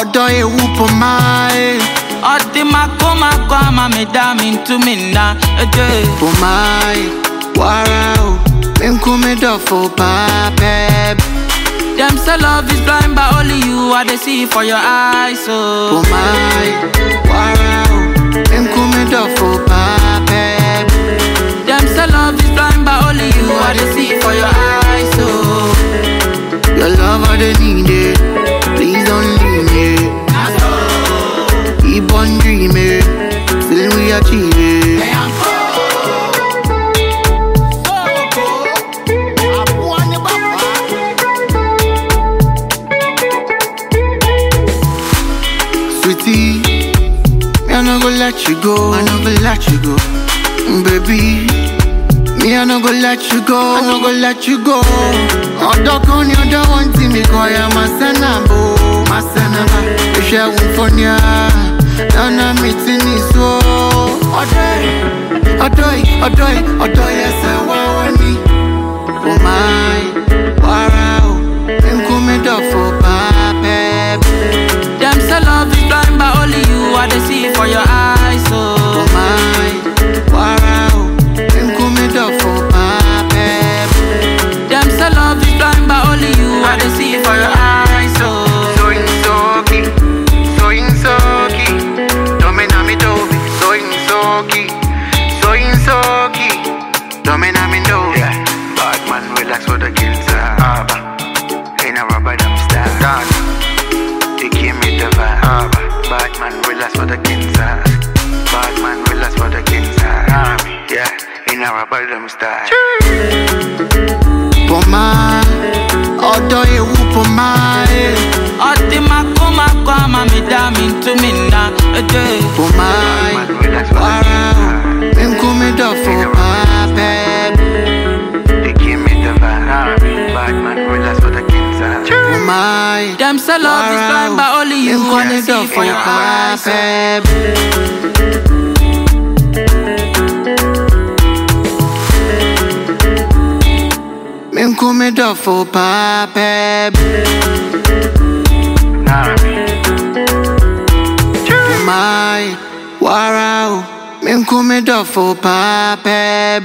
ọ̀dọ̀ ewu pọ̀ máa ẹ̀. ọtí máa kó máa kó àmà mi dá mi tú mi ná ẹjẹ. Pọ̀ máa ẹ̀ wàrà o. Nkú mi dọ̀fọ̀ pàápẹ́. Dem say love is blind but only you I dey see for your eyes so. Pọ̀ máa ẹ̀ wàrà o. Nkú mi dọ̀fọ̀ pàápẹ́. Dem say love is blind but only you I dey see for your eyes so. Your love I dey need it. Please don't leave me. Keep on dreaming. Till we achieve it. Sweetie, me I no go let you go. I no go let you go, baby. Me I no go let you go. I no go let you go. Ọ̀dọ̀ kan ni ọ̀dọ̀ wọn ti mi kọ ya máa sẹ́nà bò máa sẹ́nà bá. Iṣẹ́ òun fọ́ ni a lọ́nà mi ti ní so. Ọ̀dọ̀ yìí, ọ̀dọ̀ yìí, ọ̀dọ̀ yìí, ọ̀dọ̀ yẹn sẹ́ wá wá ní. Kò máa ń wàrà o, nkú mi dọ̀fọ̀ pàápẹ́. Dem say love is blind but only you I dey see for your eyes so. Kò máa ń wàrà o, nkú mi dọ̀fọ̀ pàápẹ́. Dem say love is blind but only you I dey see for your eyes so. Soy insoki, soy insoki, domina mi dobi, soy insoki, soy insoki, domina mi dobi. Yeah, bad man relax with the kills Abba, in a rubber dump style Done, they give me the vibe Abba, bad man relax with the kills Bad man relax with the kills Yeah, in a rubber dump style Poma, ọ̀dọ̀ ewu poma eh. ọtí máa kó máa kó àmà mi dá mi tú mi ná ẹjẹ. Poma, Bad man relax with the wàrà o, kills nkú mi dọ̀fọ̀ pàápẹ́. They give me the vibe Bad man relax with the kills Poma, Dem say love is blind but only you nkú I mi dey see for dọ̀fọ̀ your eyes so. pàápẹ́. Nkú mi dọ̀fọ̀ pàápẹ́. Nah, Mai, wara o, min kumi dọ̀fọ̀ pàápẹ́.